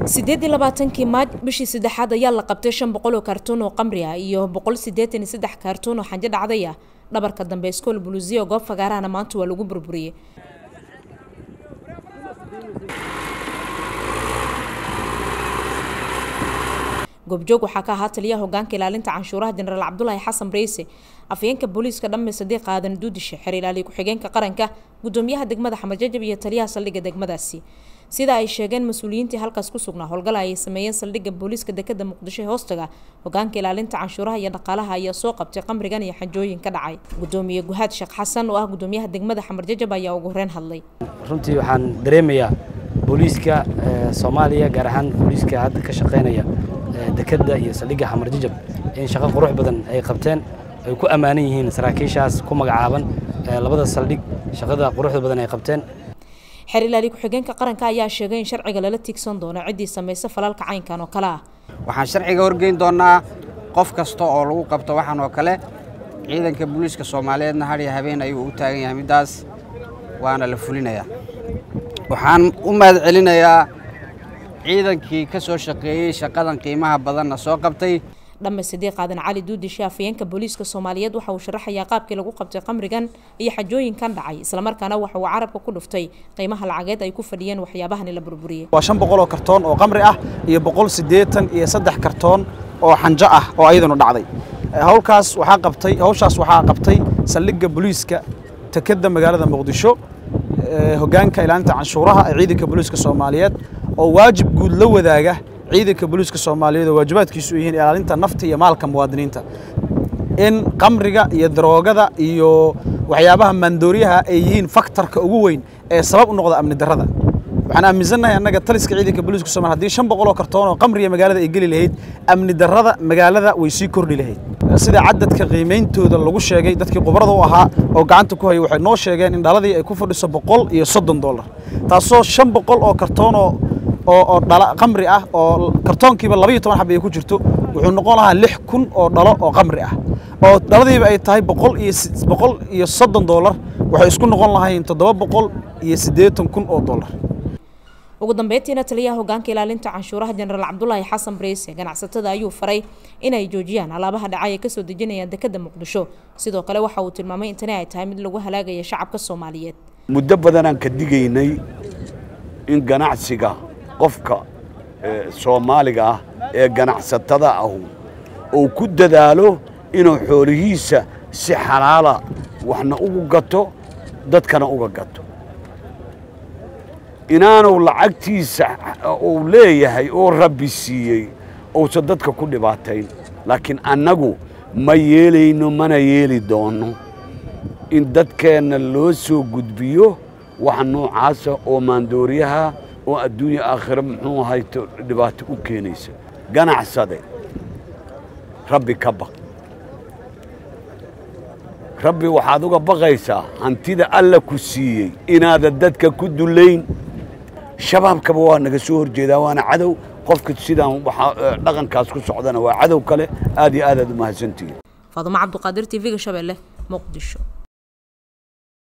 sideed iyo labaatankii maaj bishii saddexaad ayaa la qabtay shan boqol oo kaartuun oo qamri ah iyo boqol siddeetan iyo saddex kaartuun oo xanjo dhacday ah dhabarka dambe iskool buluusiya oo goob fagaarahana maanta waa lagu burburiyey goobjoog waxaa ka ahaa taliyaha hogaanka ilaalinta canshuuraha jenaraal cabdulaahi xasan reyse afayeenka booliiska dhamme sadiiq aadan duudishe xer ilaaliye ku-xigeenka qaranka gudoomiyaha degmada xamarjajab iyo taliyaha saldhigga degmadaasi sida ay sheegeen mas-uuliyiintii halkaas ku sugnaa howlgala ayay sameeyeen saldhigga booliiska dekada muqdisho ee hoostaga hogaanka ilaalinta canshuuraha iyo dhaqaalaha ayaa soo qabtay qamrigan iyo xanjooyin ka dhacay gudoomiye guhaad sheekh xasan oo ah gudoomiyaha degmada xamarjajab ayaa ugu horeyn hadlay runtii waxaan dareemayaa booliiska soomaaliya gaar ahaan booliiska hadda ka shaqaynaya dekadda iyo saldhigga xamarjajab in shaqo qurux badan ay qabteen ay ku ammaanan yihiin saraakiishaas ku magacaaban labada saldhig shaqada quruxda badan ay qabteen xeer ilaali ku-xigeenka qaranka ayaa sheegay in sharciga lala tiigsan doono ciddii samaysa falaalka caynkan oo kale ah waxaan sharciga horgeyn doonaa qof kasta oo lagu qabto waxaan oo kale ciidanka booliiska soomaaliyeedna hadhiyo habeen ayuu u taagan yahay middaas waana la fulinayaa waxaan u mahad celinayaa ciidankii ka soo shaqeeyey shaqadan qiimaha badanna soo qabtay dhamme sadiiq aadan cali duudishe afayeenka booliiska soomaaliyeed waxa uu sharaxayaa qaabkii lagu qabtay qamrigan iyo xajooyinkan dhacay islamarkaana waxa uu carabka ku dhuftay qiimaha lacageed ay ku fadhiyeen waxyaabahani la burburiyey waa shan boqol oo kartoon oo qamri ah iyo boqol siddeetan iyo saddex kartoon oo xanjo ah oo ayadanu dhacday howlkaas waxaa qabtay hawshaas waxaa qabtay saldhigga booliiska tekeda magaalada muqdisho hogaanka ilaalinta canshuuraha ee ciidanka booliiska soomaaliyeed oo waajib guud la wadaaga ciidanka booliiska soomaaliyeed oo waajibaadkiisu yihiin ilaalinta nafta iyo maalka muwaadiniinta in qamriga iyo daroogada iyo waxyaabaha maandooriyaha ay yihiin faktarka ugu weyn ee sabab u noqda amni darrada waxaan aaminsannahay annaga taliska ciidanka booliiska somalia haddii shan boqol oo kartoon oo qamriga magaalada ay geli lahayd amni darrada magaalada way sii kordhi lahayd sida cadadka qiimeyntooda lagu sheegay dadkii khubarada u ahaa oo gacanta ku hayay waxay noo sheegeen in dhaladii ay ku fadhiso boqol iyo soddon dollar taasoo shan boqol oo kartoonoo oo dhala qamri ah oo kartoonkiiba labaiyo toban xab ay ku jirto wuxuu noqon lahaa lix kun oo dhalo oo qamri ah oo dhaladiiba ay tahay boqol iyo boqol iyo soddon dollar waxay isku noqon lahayn toddoba boqol iyo siddeetan kun oo dollar ugu dambeyntiina taliyaha hogaanka ilaalinta canshuuraha jenaraal cabdulaahi xasan breyse ganacsatada ayuu faray inay joojiyaan alaabaha dhacay ay kasoo dejinayaan dekada muqdisho sidoo kale waxa uu tilmaamay in tani ay tahay mid lagu halaagaya shacabka soomaaliyeed muddo badanaan ka digaynay in ganacsiga qofka soomaaliga ah ee ganacsatada ahu uu ku dadaalo inuu xoolihiisa si xalaala waxna ugu gato dadkana uga gato inaanu lacagtiisa uu leeyahay oo rabbi siiyey uusan dadka ku dhibaatayn laakiin annagu ma yeelayno mana yeeli doonno in dadkeenna loo soo gudbiyo wax noocaasa oo maandooriyaha oo adduunya aakhira muxuu ahayto dhibaato u keenaysa ganacsade rabbi ka baq rabbi waxaad uga baqaysaa hantida alla ku siiyey inaadan dadka ku dullayn shabaabkaba waa naga soo horjeedaa waana cadow qofka sidaan dhaqankaas ku socdana waa cadow kale aad iyo aad aad u mahadsantihiin faadumo cabduqaadir t v-ga shabeelle muqdisho